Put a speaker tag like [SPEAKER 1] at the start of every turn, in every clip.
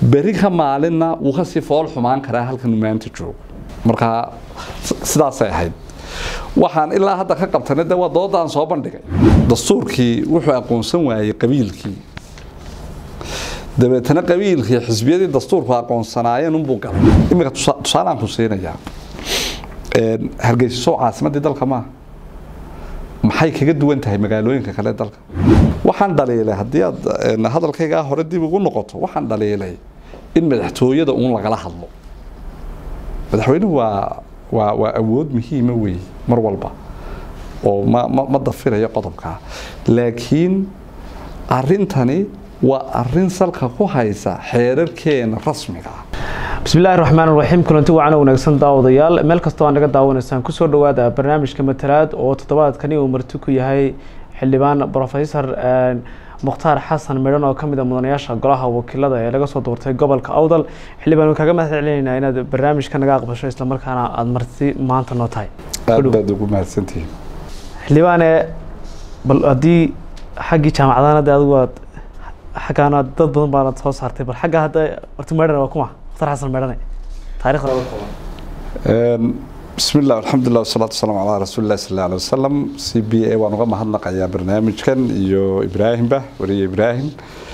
[SPEAKER 1] beri ka maalinna wuu kasii fool xumaan karaa halkan maanta joogo markaa sidaasay ahayd waxaan ilaa hadda ka qabtana de waa doodaan soo bandhigay dastuurkii wuxuu aqoonsan waayey qabiilkii dabeetana qabiilkii xisbiyadii dastuurku aqoonsanaayeen unbuu galay iminka tusaalaan ku siinayaa hargeyso caasimadii dalka maaha maxay kaga duwan tahay magaalooyinka kale dalka waxaan dhaliilay haddii aad hadalkaygaa hore dib ugu noqoto waxaan dhaliilay in madaxtooyada uun lagala hadlo madaxweynuhu waa waa waa awood muhiima weeye mar walba oo ma ma ma dafirayo qodobkaa laakiin arrintani waa arrin salka ku haysa xeerarkeena rasmiga ah
[SPEAKER 2] bismillahi raxmaan raxiim kulanti wacan wanaagsan daawadayaal meel kastoo aan naga daawanaysaan kusoo dhawaada barnaamijka matalaad oo toddobaadkani uu marti ku yahay xildhibaan profesor mukhtaar xasan midhan oo kamid a mudanayaasha golaha wakiilada ee laga soo doortay gobolka awdal xildhibaan waan kaaga mahad celinaynaa inaad barnaamijka naga aqbasho islamarkaana aada marti maanta noo tahay
[SPEAKER 1] aad baad ugu mahadsantihiin
[SPEAKER 2] xildhibaane bal haddii xaggii jaamacadana de adigu aad xaggaana dad badan baanad soo saartay bal xagga hadda horta meedhan waa kuma mukhtaar xasan meedhane taarikhda laga kooban
[SPEAKER 1] bismi illah alxamdulilah wasalaatu wasalaamu calaa rasuuli illahi sal alay wasalam c b a waan uga mahadnaqayaa barnaamijkan iyo ibraahimba wariye ibraahim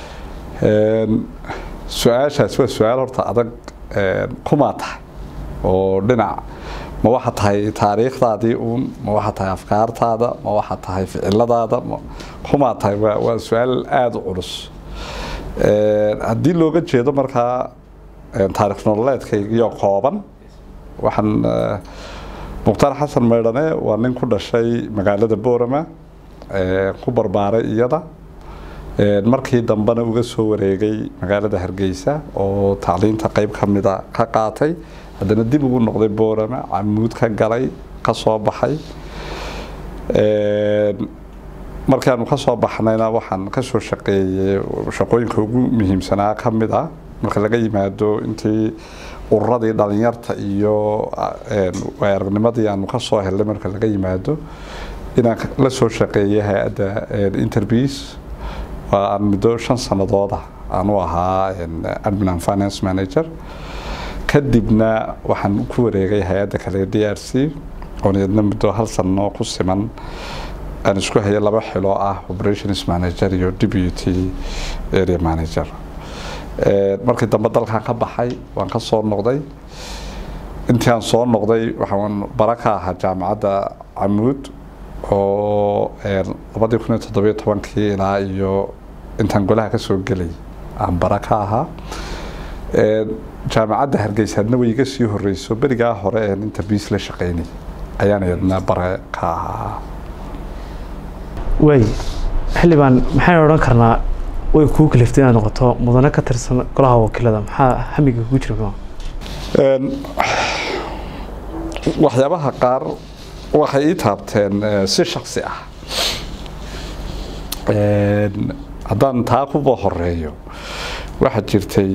[SPEAKER 1] su-aashaas waa su-aal horta adag kumaa tahay oo dhinac ma waxa tahay taariikhdaadii uun ma waxa tahay afkaartaada ma waxa tahay ficiladaada kumaa tahay waa waa su-aal aada u culus haddii looga jeedo markaa taarikh nololeedkaygiyo kooban waxaan mukhtaar xasan meydhane waa nin ku dhashay magaalada boorama ku barbaaray iyada markii dambena uga soo wareegay magaalada hargeysa oo tacliinta qeyb ka mida ka qaatay haddana dib ugu noqday boorama camuud ka galay ka soo baxay markaanu ka soo baxnayna waxaan kasoo shaqeeyey shaqooyinka ugu muhiimsanaa ka mid ah marka laga yimaado intii ururadii dhalinyarta iyo aragnimadii aanu ka soo helnay marka laga yimaado inaan la soo shaqeeyay hay-adda interbies waa aan muddo shan sanadooda aanu ahaa admin and finance manager kadibna waxaan ku wareegay hay-adda kale d r c oon iyadna muddo hal sano ku siman aan isku hayay laba xilo ah operations manager iyo deputy area manager markii dambe dalkan ka baxay waan ka soo noqday intii aan soo noqday waxaan bara ka ahaa jaamacadda camuud oo labadii kun iyo toddobiyo tobankii ilaa iyo intaan golaha ka soo gelay aan bara ka ahaa jaamacadda hargeysaadna way iga sii horeyso berigaa hore een inta biis la shaqeynay ayaan iyadna bare ka ahaa
[SPEAKER 2] waay xildhibaan maxaynu odhan karnaa way kuu kaliftay inaad noqoto mudane ka tirsan golaha wakiilada maxaa hamiga kugu jira kuma
[SPEAKER 1] waxyaabaha qaar waxay ii taabteen si shaksi ah haddaan taa kuba horeeyo waxaa jirtay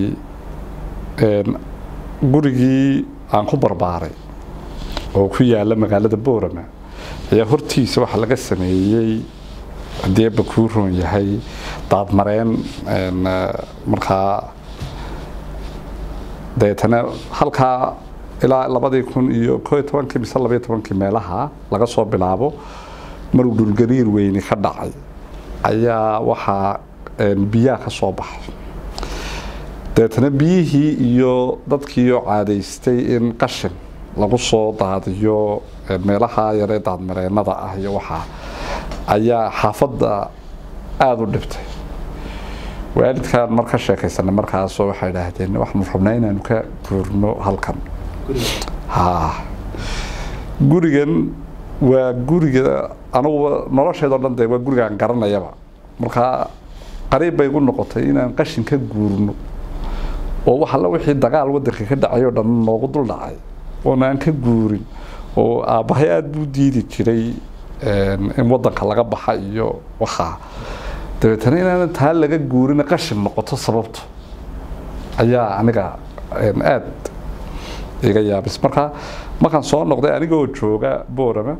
[SPEAKER 1] gurigii aan ku barbaaray oo ku yaala magaalada boorama ayaa hortiisa waxaa laga sameeyey haddii aba kuu roon yahay daadmareen markaa dabeetana halkaa ilaa labadii kun iyo koo iyo tobankii mise labaiyo tobankii meelaha laga soo bilaabo maruu dhulgariir weyni ka dhacay ayaa waxaa biyaha ka soo baxay dabeetana biyihii iyo dadkiioo caadaystay in qashin lagu soo daadiyo meelaha yaree daadmareenada ah iyo waxaa ayaa xaafadda aada u dhibtay waalidkaan mar ka sheekaysanay markaasoo waxay idhaahdeen waxaanu rabnaa inaanu ka guurno halkan ha gurigan waa guriga anuguba nolosheedao dhan dee waa gurigaan garanayaba markaa qariib bay igu noqotay inaan qashin ka guurno oo wax alla wixii dagaal wadanka ka dhacay oo dhan noogu dul dhacay oona aan ka guurin oo aabbahay aada buu diidi jiray in wadanka laga baxa iyo waxaa dabeetana inaanan taa laga guurin qashin noqoto sababto ayaa aniga aada iga yaabis marka markaan soo noqday anigoo jooga boorama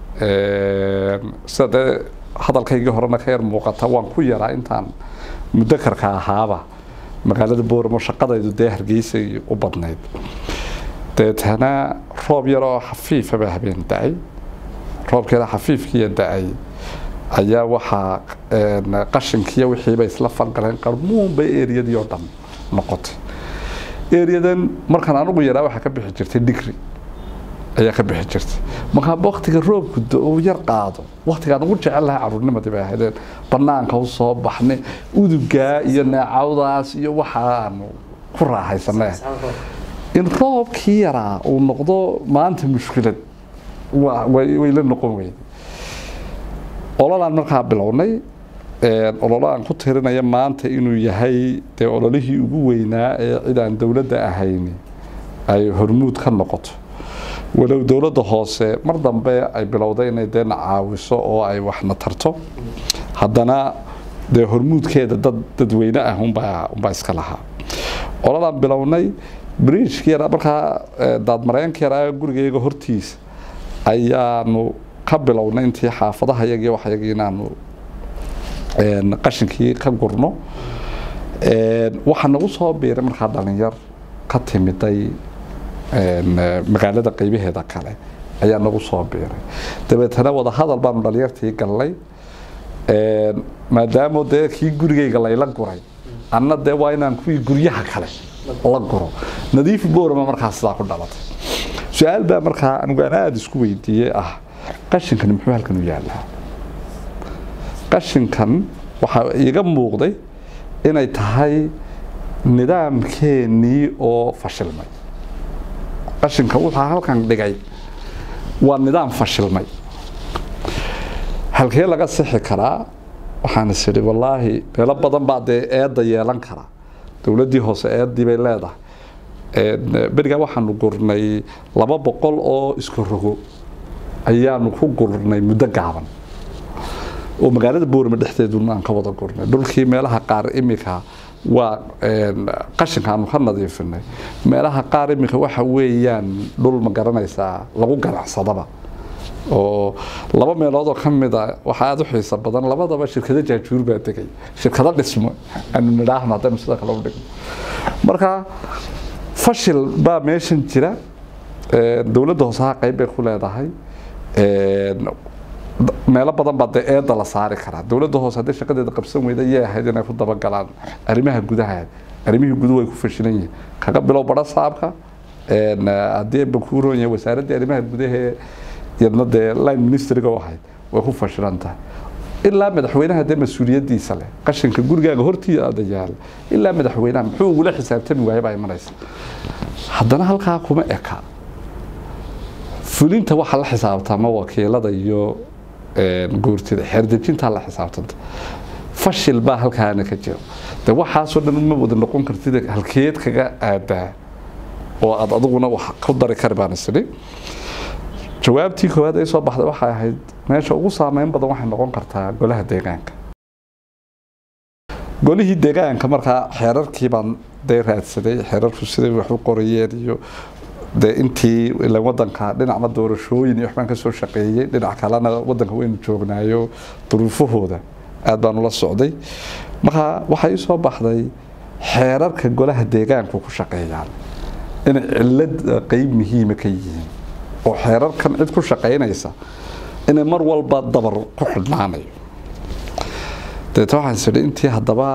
[SPEAKER 1] sida dee hadalkaygii horena ka yar muuqata waan ku yaraa intaan mudakarka ahaaba magaalada booramo shaqadaydu dee hargeysay u badnayd deetana roob yaroo xafiifa baa habeen da-ay roobkeeda xafiifkiiya da-ay ayaa waxaa qashinkiiyo wixiiba isla falgaleen qarmuunba eriyadii oo dhan noqotay eriyadan markaan anugu yaraa waxaa ka bixi jirtay digri ayaa ka bixi jirtay markaa waktiga roobku uu yar qaado waktigaan ugu jecel lahaa caruurnimadii bay ahaydeen banaanka u soo baxnay udugaa iyo neecawdaas iyo waxaanu ku raaxaysanay in roobkii yaraa uu noqdo maanta mushkilad way la noqon weyday ololaan markaa bilownay ololo aan ku tirinaya maanta inuu yahay dee ololihii ugu weynaa ee cid aan dowladda ahayn ay hormuud ka noqoto walow dowladda hoose mar dambe ay bilowday inay deena caawiso oo ay waxna tarto haddana dee hormuudkeeda dad dadweyne ah unbaa unbaa iska lahaa ololaan bilownay bridgeki yaraa markaa daadmareenka yaraa gurigayga hortiisa ayaanu ka bilownay intii xaafadaha yagii waxyagii inaanu qashinkii ka gurno waxaa nagu soo biiray markaa dhalinyar ka timiday magaalada qeybaheeda kale ayaa nagu soo biiray dabeetana wadahadal baanu dhalinyartii gallay maadaama dee kii gurigayga layla guray anna dee waa inaan kuwii guryaha kale la guro nadiif boorama markaa sidaa ku dhalatay su-aal baa markaa anigu aan aada isku weydiiyey ah qashinkani muxuu halkan u yaallaa qashinkan waxaa iiga muuqday inay tahay nidaamkeenii oo fashilmay qashinka wuxuu halkan dhigay waa nidaam fashilmay halkee laga sixi karaa waxaan is idhi wallaahi meelo badan baa dee eedda yeelan karaa dowladdii hoose eeddii bay leedahay berigaa waxaanu gurnay laba boqol oo isku rogo ayaanu ku gurnay muddo gaaban oo magaalada boorama dhexdeeduna aan ka wada gurnay dhulkii meelaha qaar imika waa qashinka aanu ka nadiifinay meelaha qaar imika waxa weeyaan dhul ma garanaysaa lagu ganacsadaba oo laba meeloodoo ka mid a waxaa aada u xiisa badan labadaba shirkado jaajuur baa degay shirkado dhismo aanu nidhaahno haddaynu sida kale u dhigno marka fashil baa meeshan jira dowladda hoosaha qayb bay ku leedahay meelo badan baa dee eedda la saari karaa dowladda hoose haddii shaqadeeda qabsan weyda ayay ahayd inay ku dabagalaan arrimaha gudaha arrimihii guduhu way ku fashilan yihiin kaga bilow badha saabka haddii bakuuron yahay wasaaraddii arrimaha gudahee iyadna dee line ministriga u ahayd way ku fashilan tahay ilaa madaxweynaha dee mas-uuliyaddiisa leh qashinka gurigaaga hortiida yaala ilaa madaxweynaha muxuu ugula xisaabtami waaya baa imanaysa haddana halkaa kuma eka fulinta waxaa la xisaabtama wakiilada iyo guurtida xeerdejintaa la xisaabtanta fashil baa halkaana ka jiro de waxaasoo dhan uma wada noqon kartid halkeed kaga aadaa oo aad adiguna wax ku dari kari baan isini jawaabtii koowaad ay soo baxday waxay ahayd meesha ugu saameyn badan waxay noqon kartaa golaha deegaanka golihii deegaanka markaa xeerarkii baan dee raadsaday xeerarku siday wax u qorayeen iyo dee intii ilan wadanka dhinacna doorashooyin iyo waxbaan kasoo shaqeeyey dhinac kalena wadanka waynu joognaayo duruufahooda aad baan ula socday markaa waxaa ii soo baxday xeerarka golaha deegaanku ku shaqeeyaan inay cilad qeyb muhiima ka yihiin oo xeerarkan cid ku shaqaynaysa inay mar walba dabar ku xidhnaanayo deeta waxaan is idhi intii haddaba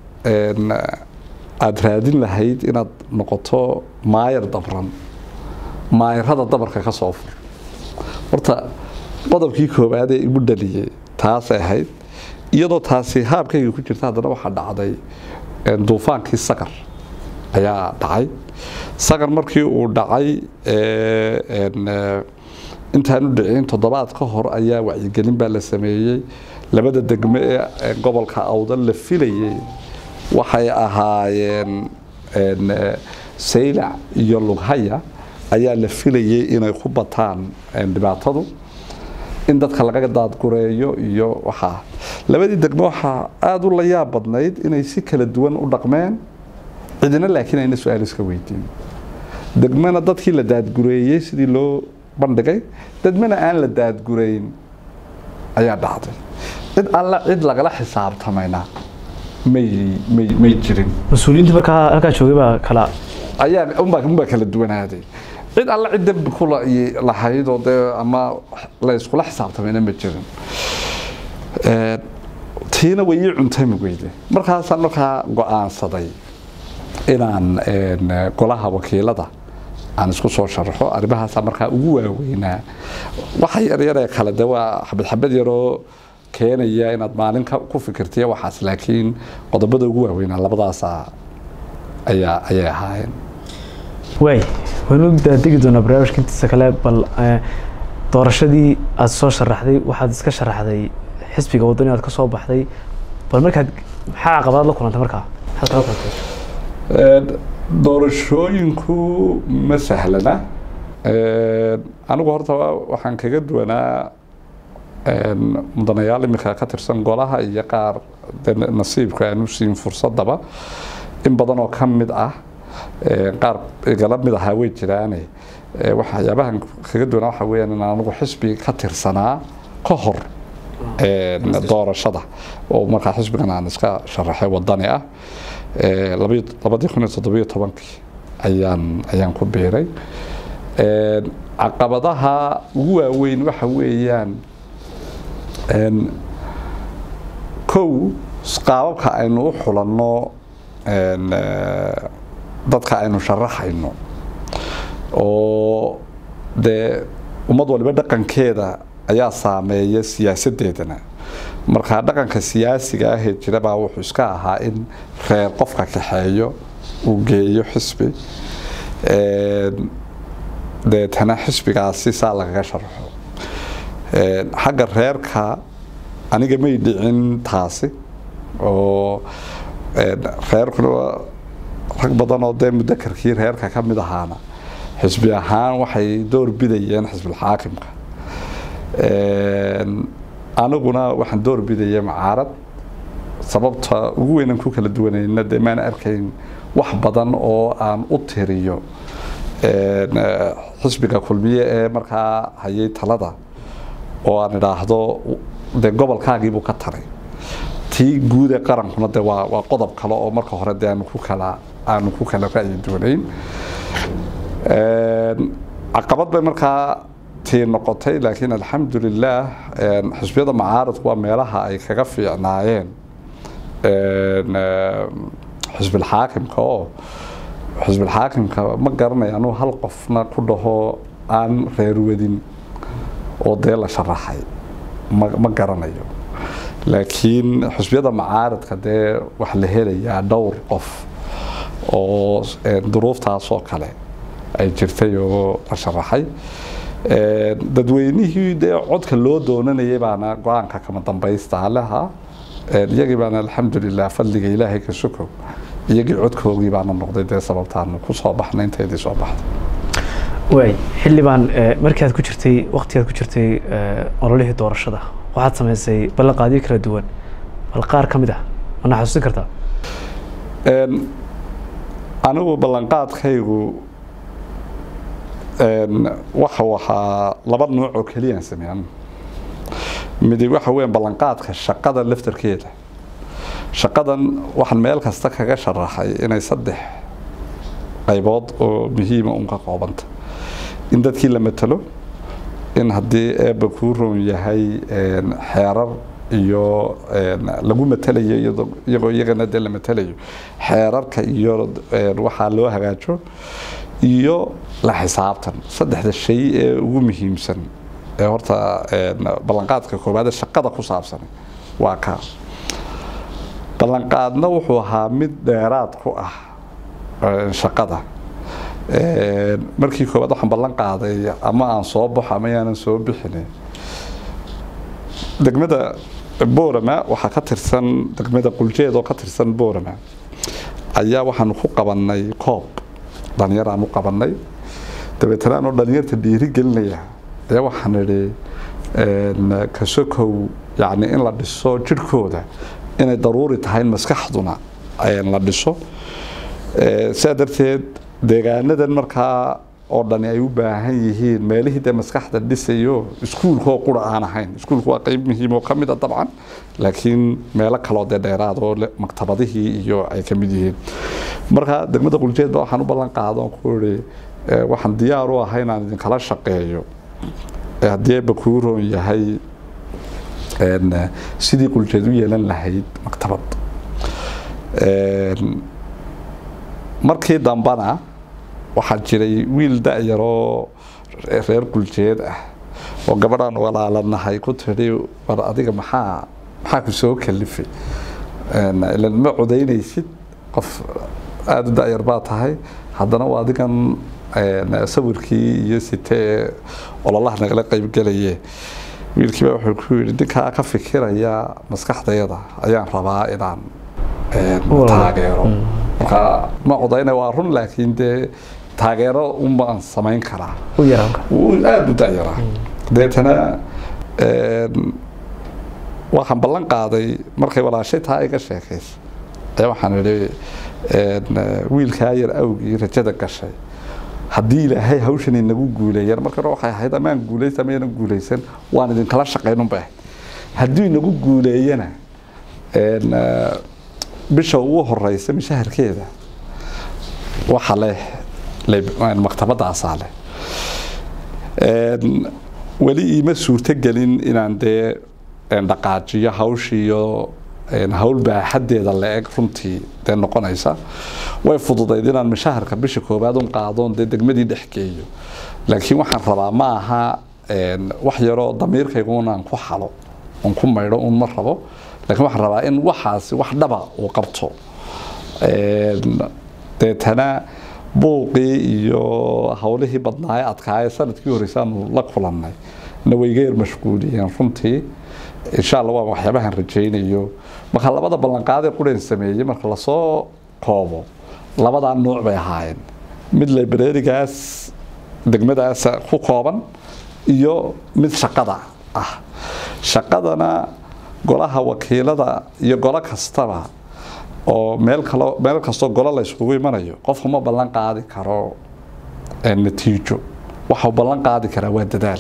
[SPEAKER 1] aada raadin lahayd inaad noqoto maayar dabran maayarada dabarka ka soo fur horta qodobkii koowaad ee igu dhaliyey taasay ahayd iyadoo taasi haabkayga ku jirta haddana waxaa dhacday duufaankii sakar ayaa dhacay sakar markii uu dhacay intaanu dhicin toddobaad ka hor ayaa wacyigelin baa la sameeyey labada degmo ee gobolka awdal la filayay waxay ahaayeen saylac iyo lughaya ayaa la filayay inay ku bataan dhibaatadu in dadka laga daadgureeyo iyo waxaa labadii degmo waxaa aada u la yaab badnayd inay si kala duwan u dhaqmeen cidina laakiin ayna su-aal iska weydiin degmana dadkii la daadgureeyey sidii loo bandhigay degmana aan la daadgureyn ayaa dhacday cid alla cid lagala xisaabtamayna may may may jirin
[SPEAKER 2] mas-uuliyiinta markaa halkaa joogay baa kala
[SPEAKER 1] ayaa unbaa unbaa kala duwanaaday cid alla cid dembi ku la- i- lahayd oo dee ama la iskula xisaabtamayna ma jirin Ee, tiina way ii cuntami weyde markaasaan markaa go-aansaday inaan een, golaha wakiilada aan isku soo sharaxo arrimahaasaa markaa ugu waaweynaa waxa yaryaree kale de waa xabad xabad yaroo keenaya inaad maalin ka- ku fikirtiya waxaas laakiin qodobada ugu waaweynaa labadaasaa ayaa ayay ahaayeen
[SPEAKER 2] waay waynu daadegi doonaa barnaamijka intiisa kale bal eh, doorashadii aad soo sharaxday waxaad iska sharaxday xisbiga wadani aad ka soo baxday bal markaad maxaa caqabadaad la kulantay markaa maxaad kala kulantay
[SPEAKER 1] Een, doorashooyinku ma sahlana Een, anigu horta wa- waxaan kaga duwanaa een, mudanayaal iminka ka tirsan golaha iyo qaar dee nasiibka aan u siin fursadaba in badan oo ka mid ah een, qaar igala mid ahaa way jiraane Ee, waxyaabahan kaga duwanaa waxa weeyaan in anigu xisbi ka tirsanaa ka hor een, doorashada oo markaa xisbigan aan iska sharaxay wadani ah Ee, labayo- labadii kun iyo toddobiyo tobankii ayaan ayaan ku biiray Een, caqabadaha ugu waaweyn waxa weeyaan een, kow qaababka aynu u xulanno een, ee, dadka aynu sharaxayno oo dee ummad waliba dhaqankeeda ayaa saameeya siyaasadeedana marka dhaqanka siyaasiga ahee jira baa wuxuu iska ahaa in reer qofka kaxeeyo uu geeyo xisbi Een, deetana xisbigaasi saa lagaga sharaxo Een, xagga reerka aniga may dhicin taasi oo een, reerkuna waa rag badan oo dee mudakarkii reerka ka mid ahaana xisbi ahaan waxay door bidayeen xisbilxaakimka Een, aniguna waxaan door bidaya macaarad sababta ugu weynan ku kala duwanayna dee maan arkayn wax badan oo aan u tiriyo een, eh, xisbiga kulmiye ee markaa hayay talada oo aan idhaahdo dee gobolkaagiibuu ka taray tii guud ee qarankuna de waa waa qodob kale oo marka hore de aanu ku kala aanu ku kala ra'yi duwanayn Een, caqabad bay markaa tii noqotay laakiin alxamdulilaah een, xisbiyada macaaradku waa meelaha ay kaga fiicnaayeen een, eh, xisbilxaakimka oo xisbilxaakimka ma garanaya anuu hal qofna ku dhaho aan reerwadin oo dee la sharaxay ma ma garanayo laakiin xisbiyada macaaradka dee waxa la helayaa dhowr qof oo een, duruuftaasoo kale ay jirtay oo la sharaxay Een, dadweynihii dee codka loo doonanayay baana go-aanka kama dambaysta laha Een, iyagii baana alxamdulilah fadliga ilaahay ka sukow iyagii codkoogii baana noqday dee sababtaanu ku soo baxnay inteedii soo baxday
[SPEAKER 2] waay xildhibaan eh, markii aad ku jirtay waqti aad ku jirtay eh, ololihii doorashada waxaad samaysay ballanqaadyo kala duwan bal qaar ka mid ah mana xasuusin kartaa
[SPEAKER 1] Een, anigu ballanqaadkaygu een, waxa waxaa laba nooc oo keliyaan sameeyaan midi waxa weeyaan ballanqaadka shaqada laftarkeeda shaqadan waxaan meel kasta kaga sharaxay inay saddex qaybood oo muhiima un ka koobanta in dadkii la matalo in haddii eebba kuu roon yahay een, xeerar iyo een, lagu matalayo iyadoo- iyagoo iyagana dee la matalayo xeerarka iyo een, waxaa loo hagaajo iyo la xisaabtan saddexda shay ee ugu muhiimsan ee horta een, ballanqaadka koowaad ee shaqada ku saabsan waa kaa ballanqaadna wuxuu ahaa mid dheeraad ku ah een, shaqada Een, markii koowaad waxaan ballan qaaday ama aan soo baxo ama yaanan soo bixin degmada boorama waxaa ka tirsan degmada quljeed oo ka tirsan boorama ayaa waxaanu ku qabanay koob dhalinyar aan u qabanay dabeetana anoo dhalinyarta dhiiri gelinaya ayaa waxaan idhi een, kasokow yacni in la dhiso jirhkooda inay daruuri tahay in maskaxduna een, la dhiso Ee, sidaa darteed deegaanadan markaa oo dhani ay u baahan yihiin meelihii dee maskaxda dhisayo iskuulkoo qura aan ahayn iskuulku waa qeyb muhiim oo ka mid a dabcan laakiin meelo kaloo dee dheeraad oo maktabadihii iyo ay ka mid yihiin marka degmada quljeedba waxaan u ballan qaadon ku iri waxaan diyaar u ahay inaan idinkala shaqeeyo haddii eeba kuu roon yahay sidii quljeed u yeelan lahayd maktabad markii dambana waxaa jiray wiil da-yaroo reer quljeed ah oo gabadhaan walaalanahay ku tidhi war adiga maxaa maxaa ku soo kalifay ilan ma codaynaysid qof aada u da-yar baa tahay haddana waa adigan sawirkii iyo sitee ololaha nagala qeybgelaye wiilkiiba wuxuu ku yidhi ninkaa ka fikiraya maskaxdayada ayaan rabaa inaan taageero marka ma codayna waa run laakiin dee taageero unbaan samayn karaa aada u dayaraa deetana waxaan ballan qaaday markay walaashay taa iga sheekaysa ayaa waxaan idhi wiilkaa yar awgii rajada gashay haddii ilaahay hawshan inagu guuleeyaan marka hore waxay ahayd amaan guulaysa amaynan guulaysan waan idinkala shaqaynunbay ahayd haddii inagu guuleeyana bisha ugu horeysa mishaharkeeda waxa leh maktabadaasaa leh weli iima suurtogelin inaan dee dhaqaajiyo hawshiiyo hawl baaxadeeda la-eg runtii dee noqonaysa way fududayd inaan mishaharka bisha koowaad un qaadoon dee degmadii dhex geeyo laakiin waxaan rabaa ma aha wax yaroo damiirkaygun aan ku xalo on ku maydho un ma rabo laakiin waxaan rabaa in waxaasi wax dhaba uu qabto deetana buuqii iyo hawlihii badnaaye adkaaye sanadkii horeysa aanu la kulannay na waygeer mashquuliyeen runtii insha alla waa waxyaabahan rajaynayo marka labada ballanqaadee qureen sameeyey marka lasoo koobo labadaa nuuc bay ahaayeen mid librarigaas degmadaas ku kooban iyo mid shaqada ah shaqadana golaha wakiilada iyo golo kastaba oo meel kalo meel kastoo golo la yskugu imanayo qofku ma ballan qaadi karo natiijo waxau ballan qaadi karaa waa dadaal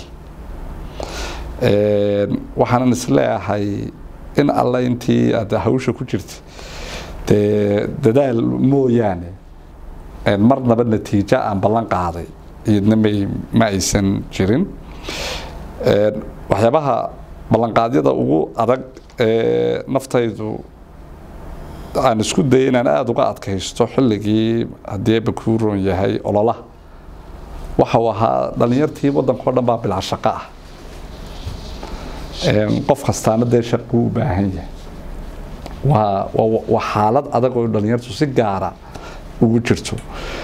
[SPEAKER 1] waxaanan isleeyahay in alle intii aad hawsha ku jirta dee dadaal mooyaane marnaba natiijo aan ballan qaaday iyadna may ma aysan jirin waxyaabaha ballanqaadyada ugu adag ee naftaydu aan isku dayay inaan aada uga adkaysto xilligii haddii eeba kuu roon yahay ololaha waxa uu ahaa dhalinyartii waddanka o dhan baa bilaa shaqo ah qof kastaana dee shaquu u baahan yahay waa waa xaalad adag oo dhalinyartu si gaara ugu jirto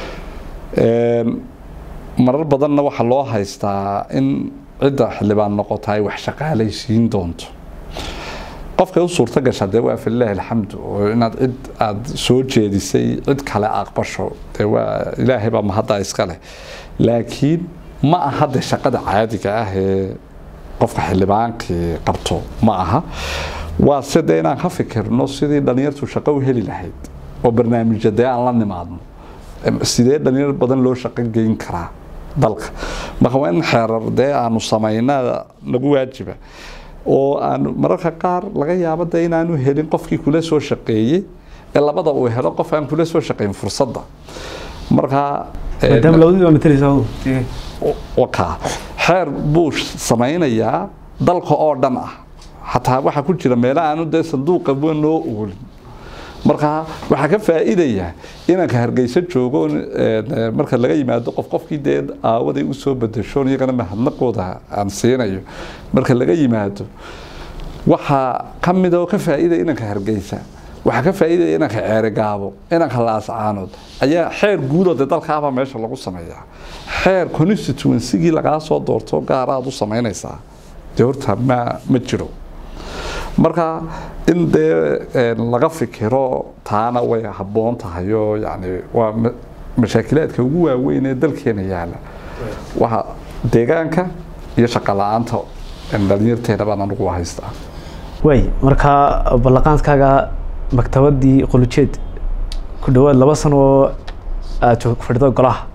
[SPEAKER 1] marar badanna waxaa loo haystaa in cidda xildhibaan noqota ay wax shaqaalaysiin doonto qofkay u suurto gasha dee waa filaahi alxamdu oo inaad cid aada soo jeedisay cid kale aqbasho dee waa ilaahay baa mahadda iska leh laakiin ma aha dee shaqada caadiga ah ee qofka xildhibaankii qabto ma aha waa se dee inaan ka fikirno sidii dhalinyartu shaqo u heli lahayd oo barnaamijya dee aan la nimaadno sidee dhalinyar badan loo shaqo geyn karaa dalka marka waa in xeerar dee aanu samaynaa nagu waajiba oo aan mararka qaar laga yaabo de inaanu helin qofkii kula soo shaqeeyey ee labada uu helo qof aan kula soo shaqeyn fursadda markaa
[SPEAKER 2] maadaama labadii baa matalaysaa
[SPEAKER 1] wakaa xeer buu samaynayaa dalka oo dhan ah xataa waxaa ku jira meelo aanu dee sanduuqa noo oolin markaa waxaa ka faa'iidaya inanka hargeyso joogo marka laga yimaado qof qofkii dee aawaday usoo bedeshoon iyagana mahadnaqooda aan siinayo marka laga yimaado waxaa ka mid oo ka faa'iida inanka hargeysa waxaa ka faa'iidaya inanka ceerigaabo inanka laascaanood ayaa xeer guudoo dee dalkaabaa meesha lagu sameeyaa xeer constituencygii lagaa soo doorto gaara aad u samaynaysaa dee horta ma ma jiro marka in dee laga fikiro taana way habboon tahay oo yani waa mashaakilaadka ugu waaweyn ee dalkeena yaala waxa deegaanka iyo shaqo la-aanta dhalinyarteena baan anugu haystaa
[SPEAKER 2] waay markaa ballaqaankaaga maktabadii qolujeed ku dhawaad laba sano oo aada fadhido golaha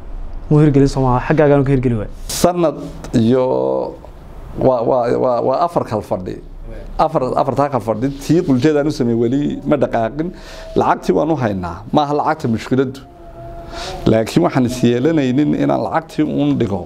[SPEAKER 2] muu hirgelin soomaa xaggaagaan ka hirgeli waay
[SPEAKER 1] sanad iyo waa waa waa waa afar kal fadhi afar afartaa kal fadhi tii quljeedaan u sameeyey weli ma dhaqaaqin lacagtii waan u haynaa maaha lacagta mushkiladdu laakiin waxaan is yeelanaynin inaan lacagtii uun dhigo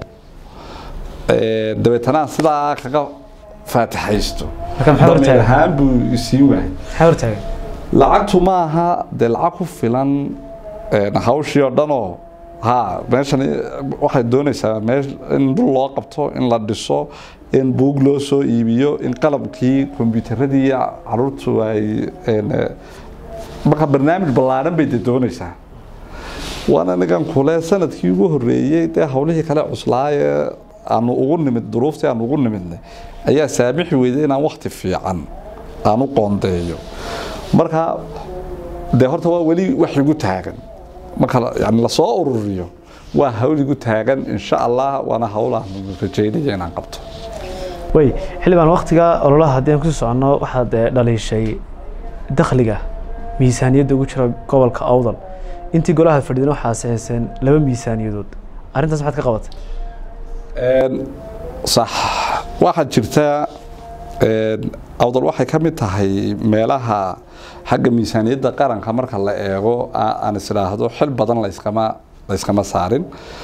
[SPEAKER 1] dabeetana sidaa kaga faatixaysto
[SPEAKER 2] Marka maxaa hortaagan?
[SPEAKER 1] Dameer ahaan buu isiin waayay
[SPEAKER 2] maxaa hortaagan
[SPEAKER 1] lacagtu maaha dee lacag ku filan een, hawshii oo dhanoo ha meeshan waxay doonaysaa meel in dhul loo qabto in la dhiso in buug loo soo iibiyo in qalabkii kombiyuutaradii caruurtu ay een, eh, marka barnaamij ballaaran bay dee doonaysaa waana nigan kule sanadkii ugu horeeyey dee hawlihii kale cuslaaye aanu ugu nimid duruuftii aanu ugu nimidnay ayaa saamixi weyday inaan wakti fiican aan u qoondeeyo marka dee horta waa weli wax igu taagan marka la- yani lasoo ururiyo waa hawl igu taagan insha allah waana hawl aan rajeynaya inaan qabto
[SPEAKER 2] way xildhibaan waktiga ololaha haddii aan kusii soconno waxaad eh, dhaliishay dakhliga miisaaniyadda ugu jira gobolka awdal intii golaha fadhiidana waxaa saxeyseen laba miisaaniyadood arrintaas maxaad ka qabatay
[SPEAKER 1] Een, sax waxaa jirta een, awdal waxay ka mid tahay meelaha xagga miisaaniyadda qaranka marka la eego a- aan is idhaahdo xil badan layskama layskama saarin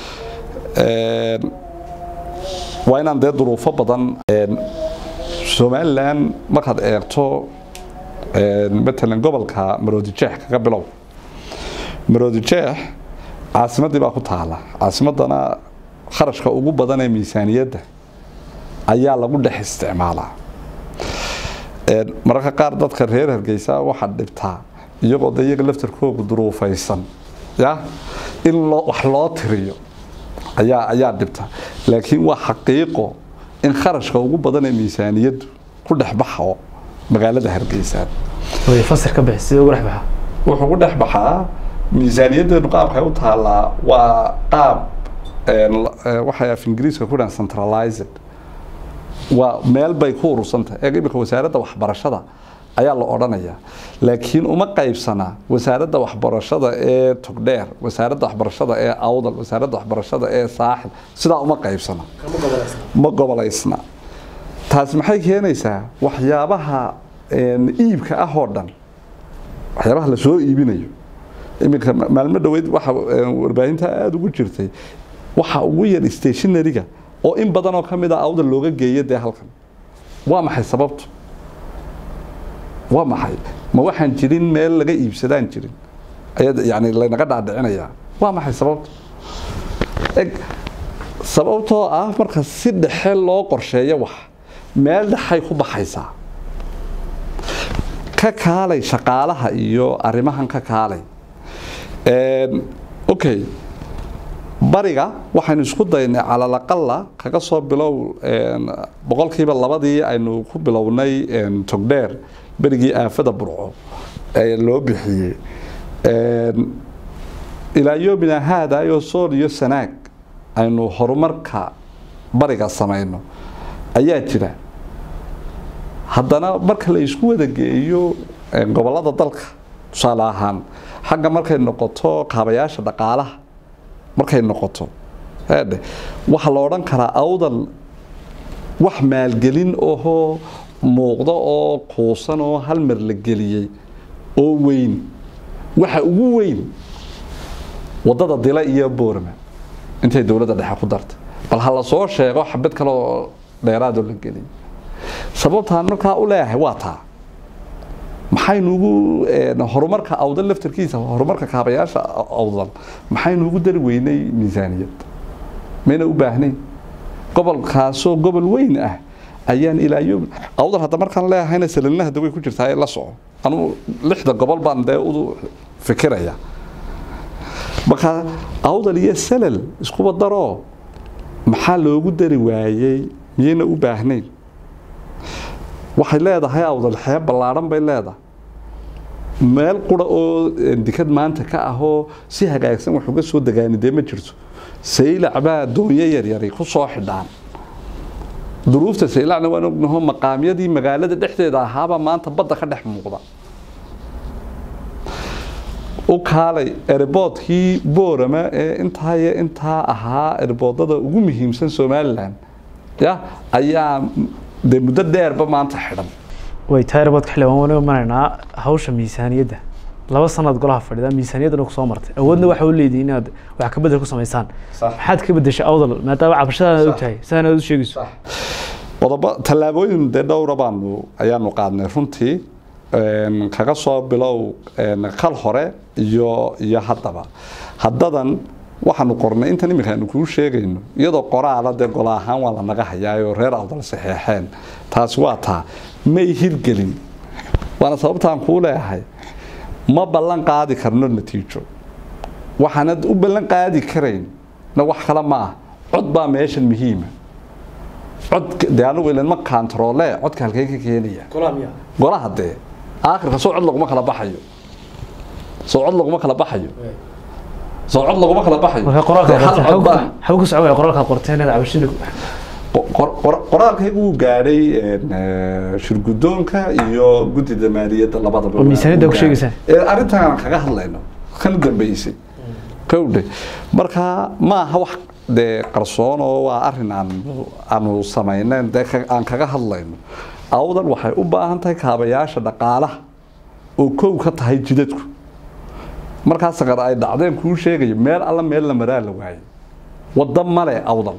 [SPEAKER 1] Een, waa inaan dee duruufo badan een, somalilan markaad eegto een, matalan gobolka maroodijeex kaga bilow maroodijeex caasimadii baa ku taala caasimadana kharashka ugu badan ee miisaaniyadda ayaa lagu dhex isticmaalaa Een, mararka qaar dadka reer hargeysa waxaa dhibtaa iyagoo de iyaga laftarkoogu duruufaysan ya in loo wax loo tiriyo ayaa ayaa dhibta laakiin waa xaqiiqo in kharashka ugu badan ee miisaaniyaddu ku dhex baxo magaalada hargeysa
[SPEAKER 2] way fasir ka bixi sidee ugu dhex baxa
[SPEAKER 1] wuxuu ku dhex baxaa miisaaniyaddeenu qaabkay u taallaa waa qaab een, la- ee, waxay af ingiriiska ku dhahan centralized waa meel bay ku urursantahay ee imika wasaaradda waxbarashada ayaa la odhanayaa laakiin uma qaybsana wasaaradda waxbarashada ee togdheer wasaaradda waxbarashada ee awdal wasaaradda waxbarashada ee saaxil sidaa uma qaybsana ma gobolaysna taasi maxay keenaysaa waxyaabaha een, iibka ah oo dhan waxyaabaha la soo iibinayo iminka ma- maalmo dhoweyd waxa een, warbaahinta aada ugu jirtay waxa ugu yar stationariga oo in badan oo ka mid a awda looga geeyo dee halkan waa maxay sababtu waa maxay ma waxaan jirin meel laga iibsadaan jirin ayaa yani laynaga dhaadhicinayaa waa maxay sababtu eg sababtoo ah marka si dhexe loo qorsheeyo wax meel dhexay ku baxaysaa ka kaalay shaqaalaha iyo arrimahan ka kaalay Een, okay bariga waxaynu isku daynay calalaqala kaga soo bilow een, boqolkiiba labadii aynu ku bilownay een, togdheer berigii aafada burco ee loo bixiyey Een, ilaa yoomina haada iyo sool iyo sanaag aynu horumarka bariga samayno ayaa jira haddana marka la isku wada geeyo een, gobollada dalka tusaale ahaan xagga markay noqoto kaabayaasha dhaqaalaha markay noqoto eedhe waxaa la odhan karaa awdal wax maalgelin ohoo muuqda oo kuusan oo hal mar la geliyey oo weyn waxa ugu weyn wadada dila iyo boorma intay dowladda dhexe ku dartay bal ha la soo sheego xabad kale oo dheeraadoo la geliyay sababtaan markaa u leeyahay waa taa maxaynuugu horumarka awdal laftarkiisa horumarka kaabayaasha awdal maxaynuugu dari weynay miisaaniyad mayna u baahnayn gobolkaasoo gobol weyn ah ayaan ilaa yom awdal hadda markaan leehayna salalina hadda way ku jirtaa ee la soco anugu lixda gobol baan dee u fikiraya marka awdal iyo salal iskuba daroo maxaa loogu dari waayey miyayna u baahnayn waxay leedahay awdal xeeb ballaadhan bay leedahay meel qura oo dikad maanta ka ahoo si hagaagsan wax uga soo degaani dee ma jirto saylac baa doonyo yaryari ku soo xidhaan duruufta saylacna waan ognaho maqaamyadii magaalada dhexdeeda ahaaba maanta badda ka dhex muuqda u kaalay erboodkii boorama ee intaa iyo intaa ahaa erboodada ugu muhiimsan somalilan ya ayaa dee muddo dheerba maanta xidhan
[SPEAKER 2] way tahay rabadka xildhibaan waan imanaynaa hawsha miisaaniyadda laba sanad golaha fadhida miisaaniyaddana ku soo martay awoodna waxa u leedihi inaad wax ka bedel ku samaysaan
[SPEAKER 1] Sax.
[SPEAKER 2] maxaad ka bedeshay awdal maadaama cabashadaada og tahay sidaan aad u sheegayso
[SPEAKER 1] qodobo tallaabooyin dee dhowra baanu ayaanu qaadnay runtii een, kaga soo bilow een, kal hore iyo iyo haddaba haddadan waxaanu qornay intan iminka aanu kuu sheegayno iyadoo qoraala dee gola ahaan waa la naga hayaayoo reer awdal saxeexeen taasi waa taa may hirgelin waana sababtaan kuu leeyahay ma ballan qaadi karno natiijo waxaanad u ballan qaadi karayn na wax kale ma ah cod baa meeshan muhiima cod dee anigu ilan ma kantaroole codka halkeen ka keenaya golaha dee aakhirka soo cod laguma kala baxayo soo cod laguma kala baxayo soo cod laguma kala baxayo
[SPEAKER 2] marka qoraalka
[SPEAKER 1] Dee hal cod baa-
[SPEAKER 2] xagu ku socda qoraalka qorteen inaad cabashada
[SPEAKER 1] qor- qor- qoraalkaygu wuu gaadhay een, eh, shirgudoonka iyo guddida maaliyadda labadaba
[SPEAKER 2] Oo miisaaniyadda ku sheegaysaa?
[SPEAKER 1] Ee, arrintan aan kaga hadlayno kan dambeysay kowdhe marka ma aha wax dee qarsoon oo waa arrin aan aanu samaynayn dee ka- aan kaga hadlayno awdan waxay u baahan tahay kaabayaasha dhaqaalaha oo kow ka tahay jidadku markaa saqar ay dhacdeen kuu sheegayo meel alla meel la maraa la waayay waddo male awdal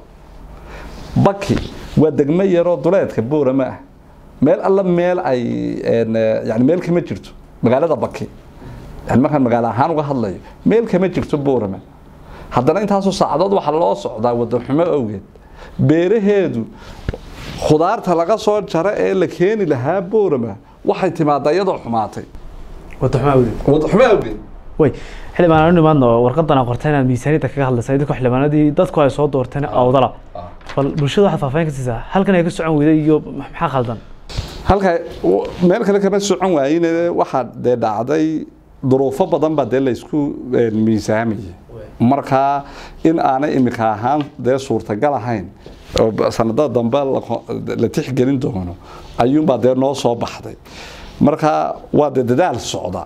[SPEAKER 1] baki waa degmo yaroo duleedka boorama ah meel alla meel ay een, eh, yani meel kama jirto magaalada baki yani markaan magaalo ahaan uga hadlayo meel kama jirto boorama haddana intaasoo saacadood waxaa loo socdaa waddan xumo awgeed beeraheedu khudaarta laga soo jaro ee la keeni lahaa boorama waxay timaadaa iyadoo xumaatay
[SPEAKER 2] wada xumaa awdeed
[SPEAKER 1] waddan xumo awgeed
[SPEAKER 2] way xildhibaan aan u nimaadno warqadan aan qorteen inaad miisaaniyadda kaga hadlaysa idinka xildhibaanadii dadku ay soo doorteen awdala bal bulshada waxaad faahfaahin ka siisaa halkan ay ka socon weyday iyo maxaa khaldan
[SPEAKER 1] halka w- meel kale kama socon waayin waxaa dee dhacday duruufo badan baa dee laysku een, miisaamayay markaa in aanay imika ahaan dee suurtagal ahayn oo b- sanadada dambe la ko- la tixgelin doono ayuunbaa dee noo soo baxday marka waa dee dadaal socda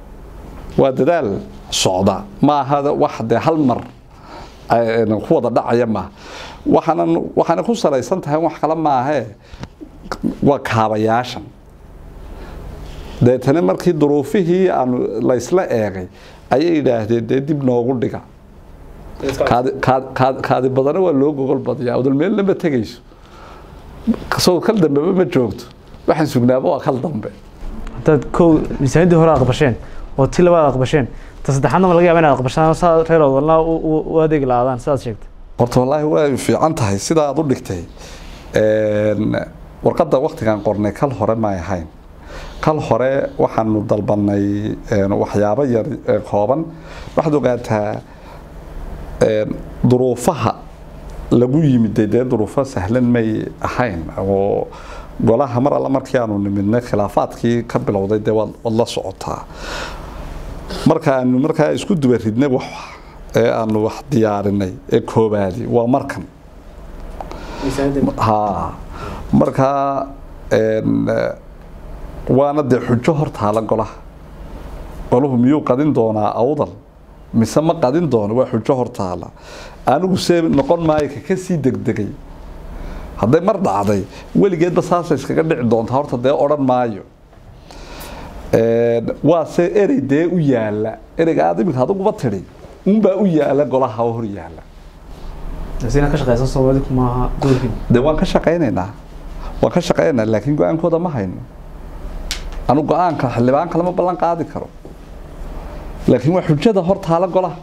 [SPEAKER 1] waa dadaal socda ma aha wax dee hal mar ay- ku wada dhacaya maaha waxaanan waxaana ku salaysan tahay wax kale maahee waa kaabayaashan deetana markii duruufihii aanu laysla eegay ayay yidhaahdeen dee dib noogu dhiga kaadi kaad- kaad- kaadi badana waa loo gogol badiyaa udal meelna ma tegayso soo kal dambeba ma joogto waxaan sugnaaba waa kal dambe
[SPEAKER 2] haddaad kow miisaaniyaddii hore aqbasheen oo ti labaad aqbasheen ta saddexaadna ma laga yaaba inaad aqbashaan saa reer awdalna u- u- u adeegi lahaadaan sidaad sheegtay
[SPEAKER 1] horta wallaahi way fiican tahay sida aad u dhigtay Een, warqadda waktigan qornay kal hore may ahayn kal hore waxaanu dalbanay een, waxyaabo yar ee kooban waxaad ogaataa een, duruufaha lagu yimid dee duruufo sahlan may ahayn oo golaha mar alla markii aanu nimidnay khilaafaadkii ka bilowday dee waad waad la socotaa marka aanu markaa isku duba ridnay wax ee aanu wax diyaarinay ee koobaadi waa markan ha markaa een, eh, waana dee xujo hortaala golaha golahu miyuu qadin doonaa awdal mise ma qadin doono waa xujo hortaala anigu see noqon maayo ka kasii degdegay hadday mar dhacday weligeedba saasa iskaga dhici doontaa horta dee odhan maayo Een, waa se erey dee u yaala ereyga aad iminka adiguba tidhi unbaa u yaala golaha oo hor yaala
[SPEAKER 2] inaad ka shaqeysan soomaalida maaha doorkin
[SPEAKER 1] dee waan ka shaqaynaynaa waan ka shaqaynaynaa laakiin go-aankooda ma hayno anu go-aanka xildhibaan kalema ballan qaadi karo laakiin waa xujada hor taala golaha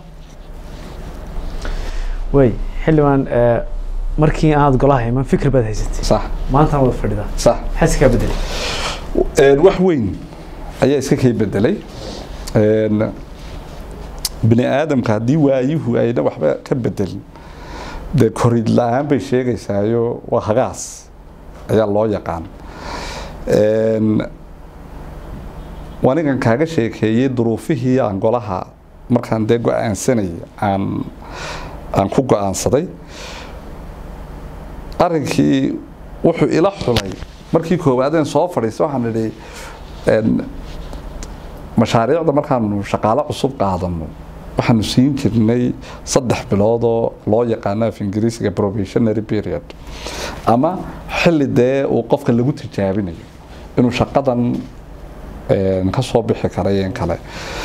[SPEAKER 2] way xildhibaan eh, markii aad golaha iman fikir baad haysatay
[SPEAKER 1] sax
[SPEAKER 2] maantana wada fadhidaa
[SPEAKER 1] sax
[SPEAKER 2] maxaa iskaa bedelay
[SPEAKER 1] Een, wax weyn ayaa iska kay bedelay Een, bini aadamka haddii waayuhu ayna waxba ka bedelin dee korid la-aan bay sheegaysaayo waa hagaas ayaa loo yaqaan Een, waa ninkan kaaga sheekeeyey duruufihii aan golaha markaan dee go-aansanayay aan aan ku go-aansaday arrinkii wuxuu ila xulay markii koowaadeen soo fadhiistay waxaan idhi een, mashaariicda markaanu shaqaalo cusub qaadano waxaanu siin jirnay saddex bilood oo loo yaqaano af ingiriisiga probationary period ama xilli dee uu qofka lagu tijaabinayo inuu shaqadan ka soo bixi kara in kale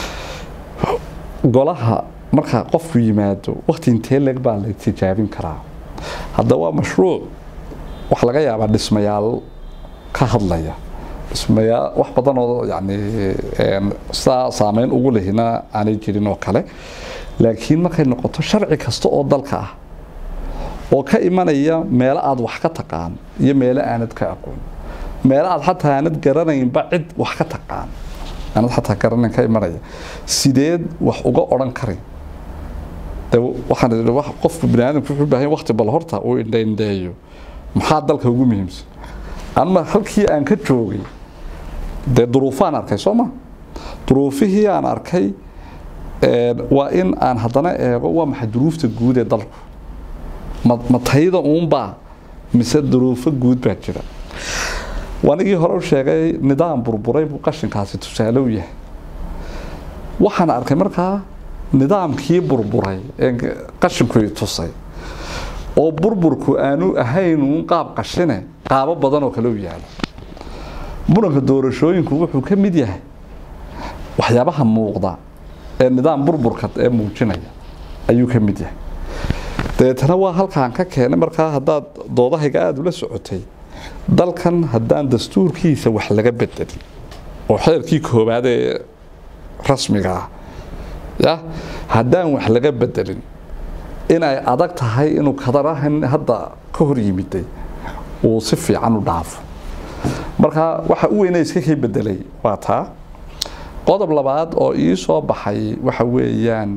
[SPEAKER 1] golaha marka qofku yimaado wakti intee leg baa la tijaabin karaa hadda waa mashruuc waxaa laga yaabaa dhismayaal ka hadlaya dhismayaal wax badan oo yani sidaa saameyn ugu lehina aanay jirin oo kale laakiin markay noqoto sharci kasta oo dalka ah oo ka imanaya meelo aad wax ka taqaan iyo meelo aanad ka aqoon meelo aad xataa aanad garanaynba cid wax ka taqaan aanad xataa garanayn ka imanaya sideed wax uga odhan karin de waxaan idhi wax qofku bini aadamku wuxuu u baahan waqti bal horta uu indhaindheeyo maxaa dalka ugu muhiimsan anma halkii aan ka joogay dee duruufaan arkay soo ma duruufihii aan arkay waa in aan haddana eego waa maxay duruufta guud ee dalku ma ma tayda uunbaa mise duruufo guud baa jira wanigii hore u sheegay nidaam burburay buu qashinkaasi tusaale u yahay waxaan arkay markaa nidaamkii burburay ee qashinku tusay oo burburku aanu ahayn uun qaab qashine qaabo badan oo kale u yaalo muranka doorashooyinku wuxuu ka mid yahay waxyaabaha muuqda ee nidaam burburka ee muujinaya ayuu ka mid yahay dabeetana waa halkaan ka keenay markaa haddaad doodahayga aada ula socotay dalkan haddaan dastuurkiisa wax laga bedelin oo xeerkii koowaad ee rasmiga ah ya haddaan wax laga bedelin inay adag tahay inuu kadarahan hadda ka hor yimiday uu si fiican u dhaafo marka waxa u weyna iska kay bedelay waa taa qodob labaad oo ii soo baxay waxa weeyaan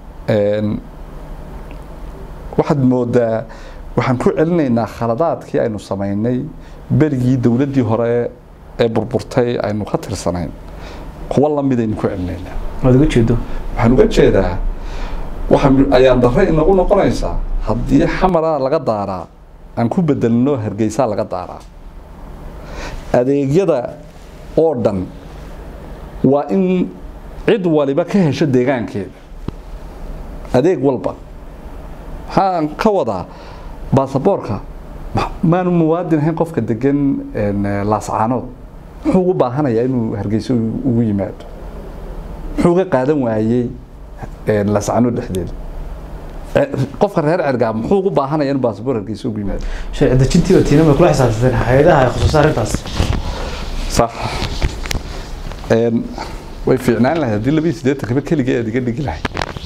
[SPEAKER 1] waxaad moodaa waxaan ku celinaynaa khaladaadkii aynu samaynay berigii dowladdii hore ee burburtay aynu ka tirsanayn kuwa lamidaynu ku celinaynaa
[SPEAKER 2] waad uga jeedo
[SPEAKER 1] waxaan uga jeedaa waxa ayaan darre inagu noqonaysaa haddii xamara laga daaraa aan ku bedelno hargeysaa laga daaraa adeegyada oo dhan waa in cid waliba ka hesho deegaankeeda adeeg walba maxaan ka wadaa baasaboorka maanu muwaadin ahayn qofka degan laascaanood muxuu ugu baahanayaa inuu hargeyso ugu yimaado muxuu uga qaadan waayey laascaanood dhexdeeda qofka reer cergaab muxuu ugu baahanaya inuu baasaboor hargeyso ugu yimaado
[SPEAKER 2] sharci dejintii oo tiina ma kula xisaabtateen hay-adaha ay khusuusa arrintaas
[SPEAKER 1] sax way fiicnaan lahayd haddii labiyo siddeetankaba keligeed iga dhigi lahayd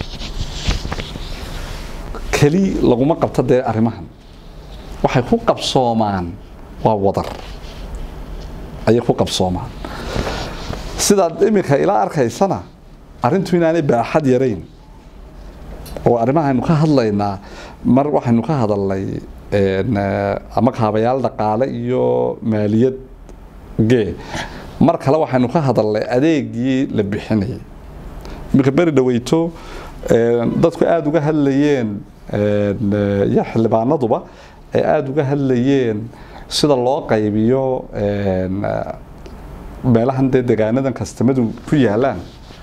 [SPEAKER 1] keli laguma qabto dee arrimahan waxay ku qabsoomaan waa wadar ayay ku qabsoomaan sidaad iminka ilaa arkaysana arrintu inaanay baaxad yarayn oo arrimahaaynu ka hadlaynaa mar waxaynu ka hadalnay ama kaabayaal dhaqaale iyo maaliyad gee mar kale waxaynu ka hadalnay adeegii la bixinayay iminka beri dhaweyto dadku aada uga hadlayeen iyo xildhibaanaduba ay aada uga hadlayeen sida loo qaybiyo meelahan dee degaanadan kastamadu ku yaalaan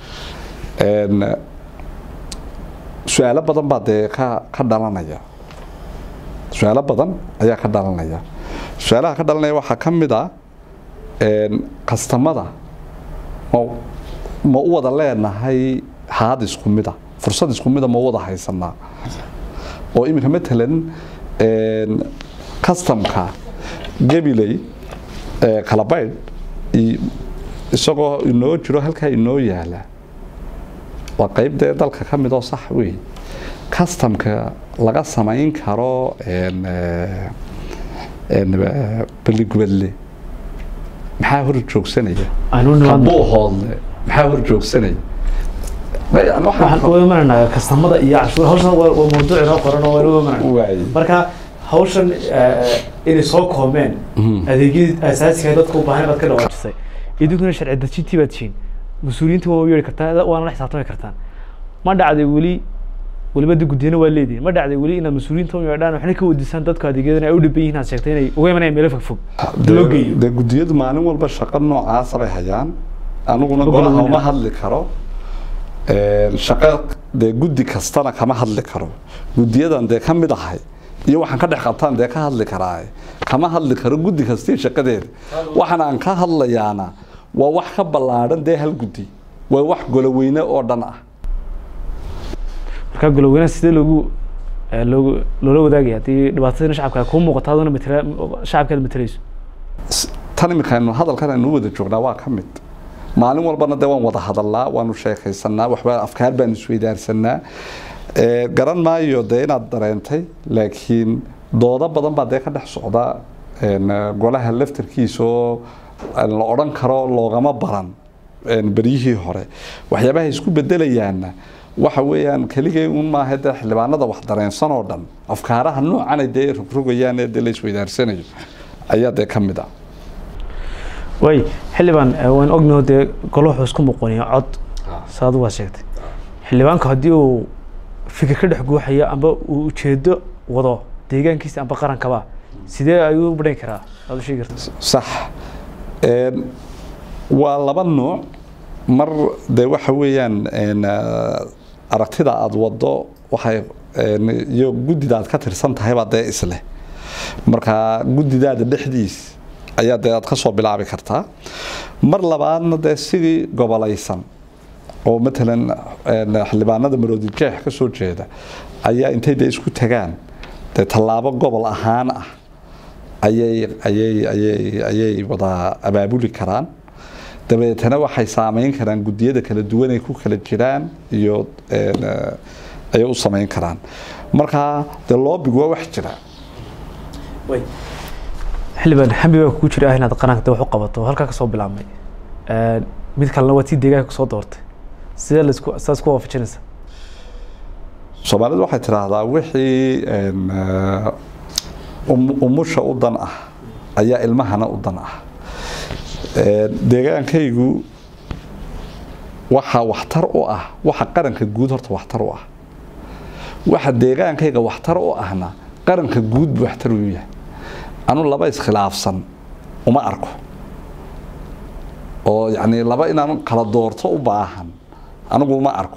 [SPEAKER 1] su-aalo badan baa dee ka ka dhalanaya su-aalo badan ayaa ka dhalanaya su-aalaha ka dhalanaya waxaa ka mid a kastamada ma ma u wada leenahay haad isku mida fursad isku mida ma u wada haysanaa oo iminka matalan customka gabiley kalabaydh isagoo inoo jiro halkaa inoo yaala waa qayb dee dalka ka mid oo sax wey customka laga samayn karo beligubadle maxaa hor joogsanaya habuu hoodle maxaa hor joogsanaya
[SPEAKER 2] waxaan uga imananaa kastamada iyo cashuur hawshan waa waa mawduuc inoo qoran oo waan uga imanana
[SPEAKER 1] waay
[SPEAKER 2] marka hawshan inay soo koomeen adeegyadii asaasiga dadka u baahan baad ka dhawaajisay idinkuna sharci dejintii baad tihiin mas-uuliyiinta waa u yeeri kartaan waana la xisaabtami kartaan ma dhacday weli weliba de guddiyana waa leedihin ma dhacday weli inaad mas-uuliyiinta u yeedhaan waxna ka wadisaan dadka adeegyadana ay u dhiban yihiin aad sheegtay inay uga imanayaan meelo fogfog loo geeyo
[SPEAKER 1] dee guddiyadu maalin walba shaqo noocaasa bay hayaan aniguna
[SPEAKER 2] Gobol
[SPEAKER 1] golaha
[SPEAKER 2] weyne.
[SPEAKER 1] uma hadli karo Een, shaqo dee guddi kastana kama hadli karo guddiyadan dee ka mid ahay iyo waxaan ka dhex qabtaan dee ka hadli karaa kama hadli karo guddi kastii shaqadeeda waxaan aan ka hadlayaana waa wax ka ballaadhan dee hal guddi waa wax goloweyne oo dhan ah
[SPEAKER 2] markaa goloweynaha sidee loogu eh, loogu loola wadaagaya haddii dhibaatadina shacabka kuu muuqato aduna matala shacabkaad matalayso
[SPEAKER 1] S- tan iminkaaynu hadalkan aynu wada joognaa waa ka mid maalin walbana dee waan wada hadalnaa waanu sheekaysanaa waxba afkaar baanu isweydaarsanaa Ee, garan maayo dee inaad dareentay laakiin doodo badan baa dee ka dhex socda een, golaha laftarkiisa oo aan la odhan karo loogama baran een, beryihii hore waxyaabaha isku bedelayaana waxa weeyaan keligay un maaha dee xildhibaanada wax dareensan oo dhan afkaaraha noocan ay dee rogrogayaan ee dee la isweydaarsanayo ayaa dee ka mid ah
[SPEAKER 2] waay xildhibaan eh, waan ognaho dee golo wuxuu isku muqoniya cod saad waa sheegtay xildhibaanku haddii uu fikir ka dhex guuxayo amba uu ujeedo wado deegaankiisa amba qarankaba sidee ayuu u badhan karaa aad u sheegi karta
[SPEAKER 1] sax Een, waa laba nuuc mar de waxa weeyaan een, ah, aragtida aada wado waxay een, iyo guddida aad ka tirsan tahay baa dee isleh marka guddidaada dhexdiis ayaa dee aad ka soo bilaabi kartaa mar labaadna dee sidii gobolaysan oo matalan een, xildhibaanada maroodi jeex ka soo jeeda ayaa intay dee isku tagaan dee tallaabo gobol ahaan ah ayay ayay ayay ayay wada abaabuli karaan dabeetana waxay saameyn karaan guddiyada kala duwan ay ku kala jiraan iyo een, eh, ayay u samayn karaan marka dee loobigu waa wax jira
[SPEAKER 2] xildhibaan xambi baa kugu jira ah inaad qaranka wax u qabato halkaa ka soo bilaabmay Eh, mid kalena waa tii deegaanka kusoo doortay sidee laisku saas ku waafajinaysa
[SPEAKER 1] soomaalidu waxay tidhaahdaa wixii een, eh, um- umusha u dan ah ayaa ilmahana u dan ah Een, deegaankaygu waxa waxtar u ah waxa qaranka guud horta waxtar u ah waxa deegaankayga waxtar u ahna qaranka guud buu waxtar u yahay anu laba iskhilaafsan uma arko oo yacni laba inaan kala doorto u baahan anigu uma arko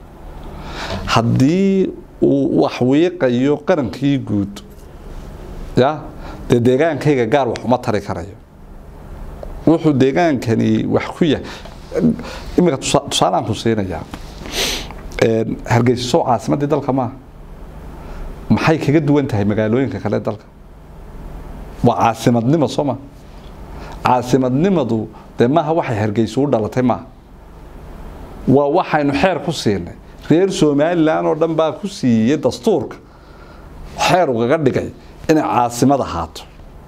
[SPEAKER 1] haddii uu wax wiiqayo qarankii guud ya dee deegaankayga gaar wax uma tari karayo wuxuu deegaankani wax ku yahay iminka tusa- tusaalaan ku siinayaa Een, hargeysa soo caasimadii dalka maaha maxay kaga duwan tahay magaalooyinka kale ee dalka waa caasimadnimo soo ma caasimadnimadu dee maaha waxay hargeysa u dhalatay maaha waa waxaynu xeer ku siinay reer somalilan oo dhan baa ku siiyey dastuurka xeer ugaga dhigay inay caasimad ahaato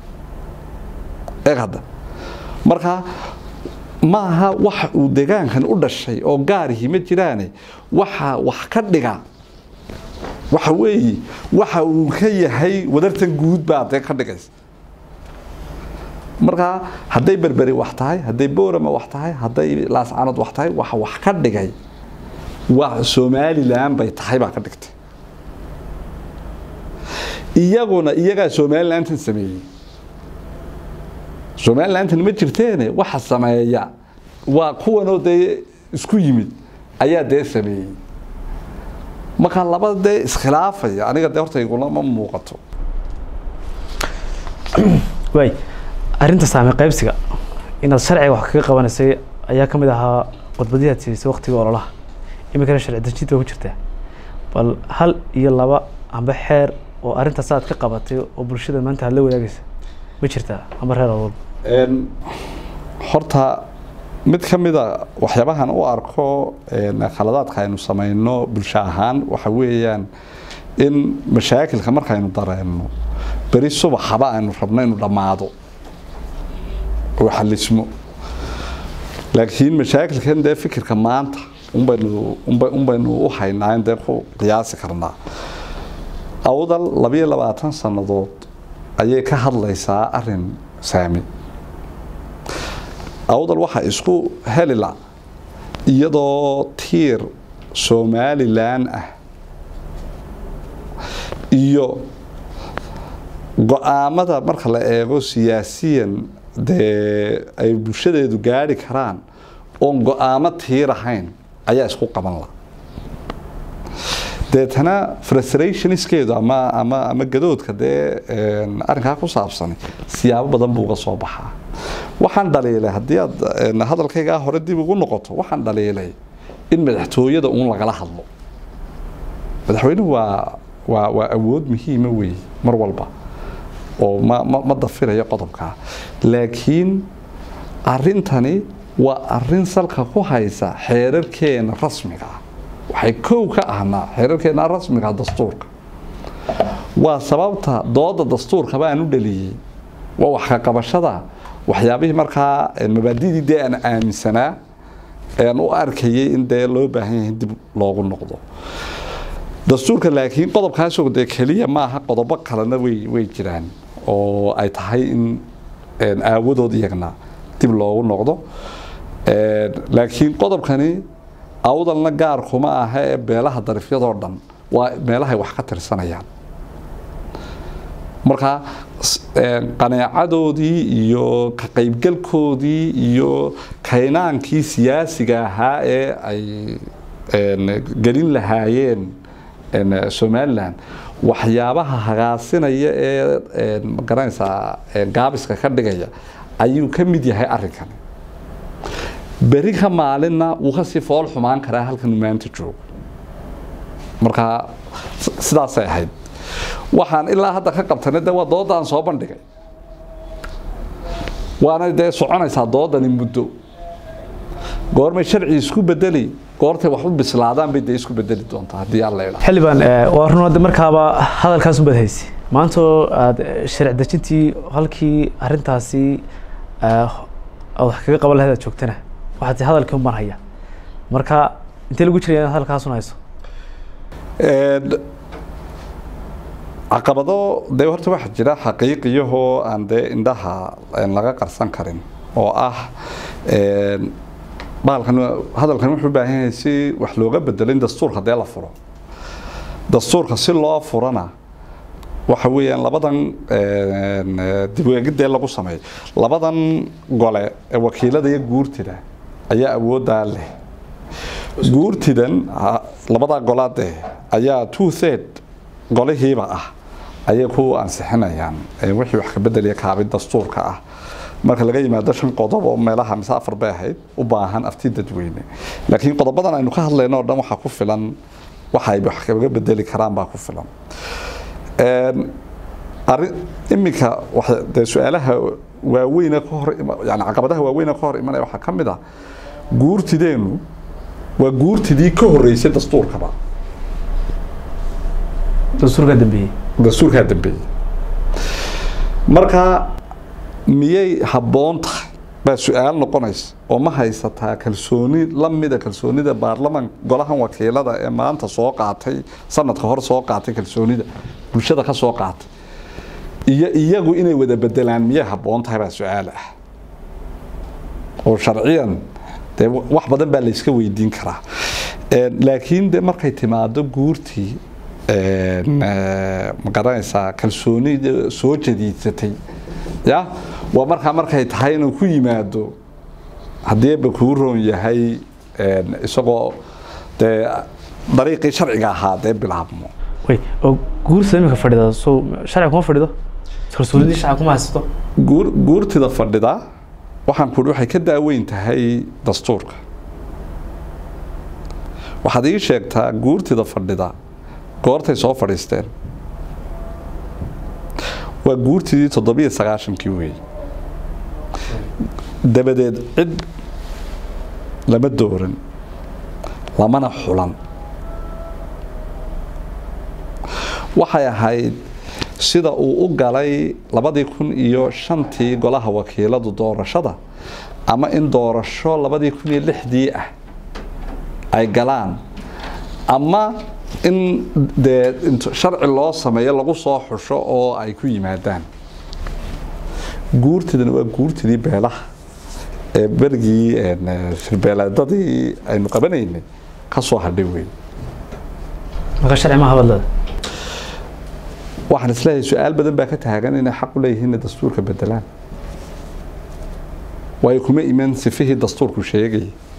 [SPEAKER 1] eeg hadda marka maaha wax uu deegaankan u dhashay oo gaarihi ma jiraane waxa wax ka dhiga waxa weeye waxa uu ka yahay wadartan guud baa dee ka dhigaysa marka hadday berberi wax tahay hadday boorama wax tahay hadday laascanad wax tahay waxa wax ka dhigay waa somalilan bay tahay baa ka dhigtay iyaguna iyagaa somalilantan sameeyey somalilantan ma jirteene waxa sameeya waa kuwanoo dee isku yimid ayaa dee sameeyey marka laba dee iskhilaafaya aniga dee horta igula ma muuqato
[SPEAKER 2] waay arrinta saame qaybsiga inaad sharciga wax kaga qabanaysay ayaa ka mid ahaa khudbadihii aad siisay waqtiga ololaha iminkana sharci dejinta waa ku jirtaa bal hal iyo laba amba xeer oo arrintaas aad ka qabatay oo bulshada maanta aad la wadaagaysa ma jirtaa amba reer olol
[SPEAKER 1] Een, horta mid ka mida waxyaabahan u arko een, khaladaadka aynu samayno bulsho ahaan waxa weeyaan in mashaakilka markaynu dareenno beri subaxaba aynu rabno inuu dhammaado oo xalismo laakiin mashaakilkan dee fikirka maanta unbaynu unba- unbaynu u haynaa in dee ku qiyaasi karnaa awdal labayo labaatan sannadood ayay ka hadlaysaa arin saami awdal waxaa isku helila iyadoo tiir somalilan ah iyo go-aamada marka la eego siyaasiyan dee ay bulshadeedu gaari karaan oon go-aamo tiirahayn ayaa isku qaban la deetana frustrationskeedu ama ama ama gadoodka dee arrinkaa ku saabsan siyaabo badan buu uga soo baxaa waxaan dhaliilay haddii aad hadalkaygaa hore dib ugu noqoto waxaan dhaliilay in madaxtooyada uun lagala hadlo madaxweynuhu waa waa waa awood muhiima wey mar walba oo ma ma ma dafirayo qodobkaa laakiin arrintani waa arrin salka ku haysa xeerarkeena rasmiga ah waxay kow ka ahnaa xeerarkeena rasmiga dastuurka waa sababta dooda dastuurka baan u dhaliyey waa wax ka qabashada waxyaabihii markaa mabaadidii dee aan aaminsanaa aan u arkayay in dee loo baahan yahay dib loogu noqdo dastuurka laakiin qodobkaasoo dee keliya maaha qodobo kalena way way jiraan oo ay tahay in aawadood iyagna dib loogu noqdo laakiin qodobkani awdalna gaar kuma aha ee beelaha darifyadoo dhan waa meelahay wax ka tirsanayaan marka qaneecadoodii iyo ka qaybgalkoodii iyo kaynaankii siyaasiga ahaa ee ay gelin lahaayeen somalilan waxyaabaha hagaasinaya ee magaranaysaa gaabiska ka dhigaya ayuu ka mid yahay arrinkani beri ka maalinna wuu kasii fool xumaan karaa halkan maanta joogo marka sidaasay ahayd waxaan ilaa hadda ka qabtana de waa doodaan soo bandhigay waana dee soconaysaa doodani muddo goormay sharci isku bedeli goortay wax u bislaadaan bay dee isku bedeli doontaa haddii alla idhaa
[SPEAKER 2] xildhibaan waa run hadda markaaba hadalkaas unbaad haysa maanta oo aada sharci dejintii halkii arrintaasi aad wax kaga qaban lahayd aad joogtana waxaad hadalkii uman haya marka intee lagu jiraya inaad hadalkaasun hayso
[SPEAKER 1] caqabado dee horta waxaa jira xaqiiqiyahoo aan dee indhaha laga qarsan karin oo ah bahalkan hadalkan wuxuu u baahan yahay si wax looga bedelo in dastuurka dee la furo dastuurka si loo furana waxa weeyaan labadan dibweegidee lagu sameeyo labadan gole ee wakiilada iyo guurtida ayaa awooddaa leh guurtidan labadaa golaadee ayaa two third golihiiba ah ayay ku ansixinayaan wixii wax ka bedeliya kaabid dastuurka ah marka laga yimaado shan qodob oo meelaha mise afar bay ahayd u baahan afti dadweyne laakiin qodobadan aynu ka hadlayno o dhan waxaa ku filan waxa ay wax kaga bedeli karaan baa ku filan arrin iminka dee su-aalaha waaweyne ka hor yani caqabadaha waaweyne ka hor imanaya waxaa ka mid ah guurtideenu waa guurtidii ka horreysay dastuurkaba
[SPEAKER 2] dastuurkaa dambeeyey
[SPEAKER 1] dastuurkaa dambeeyey marka miyay habboon tahay baa su-aal noqonaysa oo ma haysataa kalsooni lamida kalsoonida baarlaman golahan wakiilada ee maanta soo qaatay sanadka hor soo qaatay kalsoonida bulshada ka soo qaatay iyo iyagu inay wada bedelaan miyay habboon tahay baa su-aal ah oo sharciyan dee wax badan baa layska weydiin karaa laakiin de markay timaado guurtii ma garanaysaa kalsoonida soo jadiidsatay ya waa markaa markay tahay inuu ku yimaado haddiiba kuu roon yahay isagoo dee dariiqii sharciga ahaa dee bilaabmo
[SPEAKER 2] way oo guurta imika fadhida so sharci kuma fadhido kalsoonidii shacab kuma haysato
[SPEAKER 1] guur guurtida fadhida waxaan ku waxay ka daaweyn tahay dastuurka waxaad ii sheegtaa guurtida fadhida goortay soo fadhiisteen waa guurtidii toddobiyo sagaashankii weey dabadeed cid lama dooran lamana xulan waxay ahayd sida uu u galay labadii kun iyo shantii golaha wakiiladu doorashada ama in doorasho labadii kun iyo lixdii ah ay galaan ama in dee sharci loo sameeyo lagu soo xusho oo ay ku yimaadaan guurtidana waa guurtidii beelaha ee berigii shirbeeleedadii aynu qabanaynay ka soo hadhay wey
[SPEAKER 2] marka sharci ma habadlada
[SPEAKER 1] waxaan isleeyahay su-aal badan baa ka taagan inay xaq u leeyihiin inay dastuurka bedelaan waayo kuma iman sifihii dastuurku sheegayay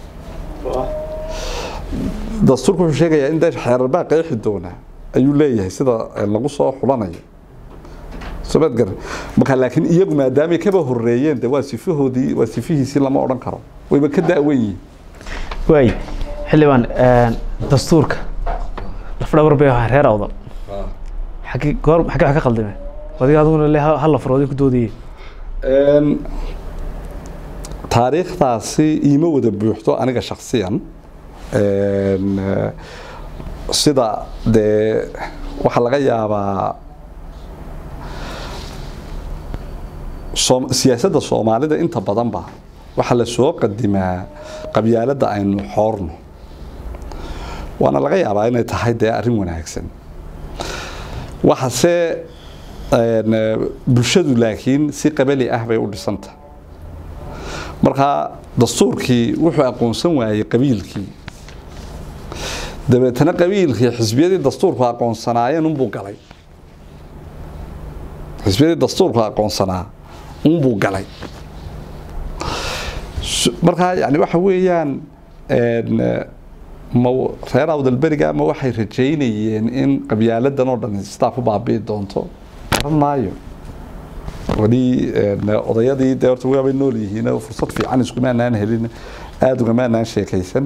[SPEAKER 1] dastuurku wuxuu sheegayaa in dee xeerar baa qeexi doona ayuu leeyahay sida lagu soo xulanayo somaad garan marka laakiin iyagu maadaamay kaba horeeyeen de waa sifahoodii waa sifihiisii lama odhan karo wayba ka da'wan yihiin
[SPEAKER 2] waay xildhibaan dastuurka lafdhabar bay ahaa reer awdal xaggi goor xagge wax ka qaldameen adiga adiguna le hal la faroodi ku doodayey
[SPEAKER 1] taariikhdaasi iima wada buuxdo aniga shaksiyan sida dee waxaa laga yaabaa siyaasadda soomaalida inta badanba waxaa la soo qadimaa qabyaaladda aynu xoorno waana laga yaabaa inay tahay dee arrin wanaagsan waxase bulshadu laakiin si qabali ah bay u dhisanta markaa dastuurkii wuxuu aqoonsan waayey qabiilkii dabeetana qabiilkii xisbiyadii dastuurku aqoonsanaayeen unbuu galay xisbiyadii dastuurku aqoonsanaa unbuu galay markaa yani waxa weeyaan ma reer awdalberiga ma waxay rajaynayeen in qabyaaladan oo dhan sidaa ku baabi'i doonto garan maayo weli odayadii dee horta waabay nool yihiin fursad fiican iskumaanaan helin aada ugamaanaan sheekaysan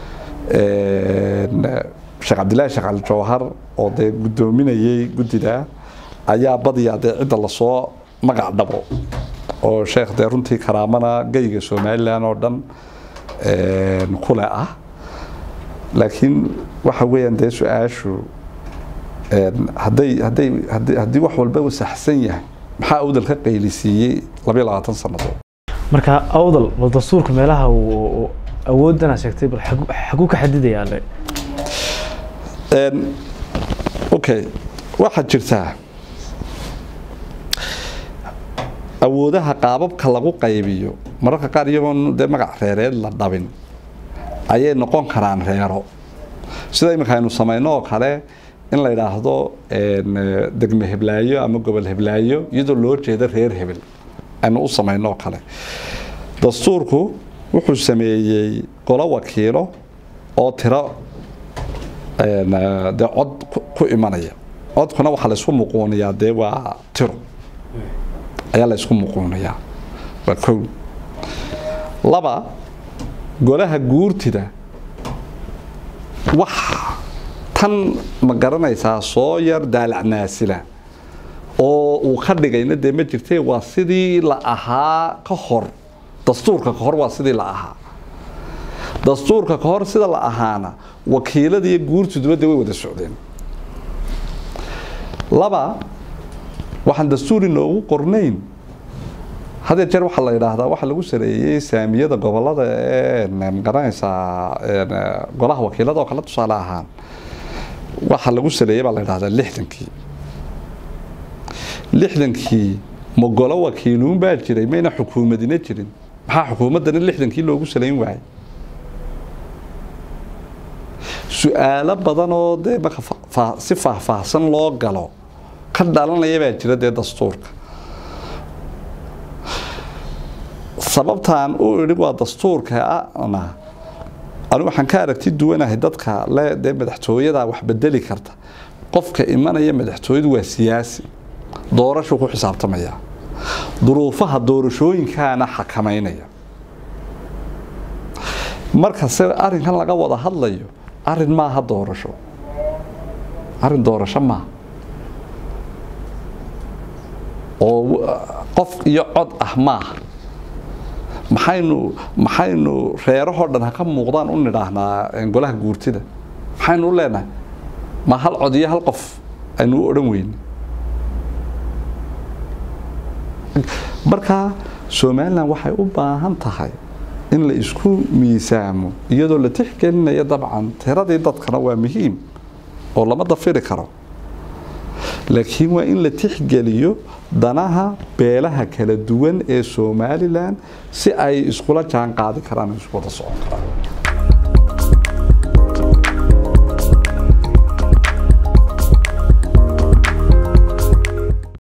[SPEAKER 1] sheekh cabdillaahi sheekh cali jawhar oo dee guddoominayay guddida ayaa badiyaa dee cidda lasoo magac dhabo oo sheekh dee runtii karaamana geyga somalilan oo dhan kule ah laakiin waxa weeyaan dee su-aashu hadday hadday haddii haddii wax walba uu saxsan yahay maxaa awdal ka qaylisiiyey labayo labaatan sannadood
[SPEAKER 2] marka awdal bal dastuurka meelaha uu awoodana sheegtay bal xaguu ka xadidayaa le
[SPEAKER 1] okay waxaad jirtaa awoodaha qaababka lagu qaybiyo mararka qaar iyagoon dee magac reereed la dhabin ayay noqon karaan reero sida iminka aynu samayno oo kale in la yidhaahdo degme heblaayo ama gobol heblaayo iyadoo loo jeeda reer hebel aynu u samayno oo kale dastuurku wuxuu sameeyey golo wakiilo oo tiro dee cod ku imanaya codkuna waxaa laysku muquuniyaa dee waa tiro ayaa la ysku muquuniyaa waa kow laba golaha guurtida wax tan ma garanaysaa soo yar daalacnaasila oo uu ka dhigayna dee ma jirtee waa sidii la ahaa ka hor dastuurka ka hor waa sidii la ahaa dastuurka ka hor sida la ahaana wakiilada iyo guurtiduba dee way wada socdeen laba waxaan dastuur inoogu qornayn hadee jeer waxaa la yidhaahdaa waxaa lagu sareeyey saamiyada gobolada ee magaranaysaa golaha wakiilada oo kale tusaale ahaan waxaa lagu sareeyey baa la yidhahdaa lixdankii lixdankii ma golo wakiiluun baa jiray mayna xukuumadina jirin maxaa xukuumaddana lixdankii loogu salayn waayay su-aalo badan oo dee marka si faahfaahsan loo galo ka dhalanaya baa jira dee dastuurka sababtaan u idhi waa dastuurka ana anigu waxaan ka aragti duwanahay dadka le dee madaxtooyada wax bedeli karta qofka imanaya madaxtooyadu waa siyaasi doorashuu ku xisaabtamaya duruufaha doorashooyinkaana xakamaynaya markase arrinkan laga wada hadlayo arrin maaha doorasho arrin doorasho maaha oo qof iyo cod ah maaha maxaynu maxaynu reerahoo dhan ha ka muuqdaan u nidhaahnaa golaha guurtida maxaynu u leenahay ma hal cod iyo hal qof aynu u odhan weyne marka somalilan waxay u baahan tahay in la isku miisaamo iyadoo la tixgelinayo dabcan tiradii dadkana waa muhiim oo lama dafiri karo laakiin waa in la tixgeliyo danaha beelaha kala duwan ee somalilan si ay iskula jaan qaadi karaan isku wada socon karaan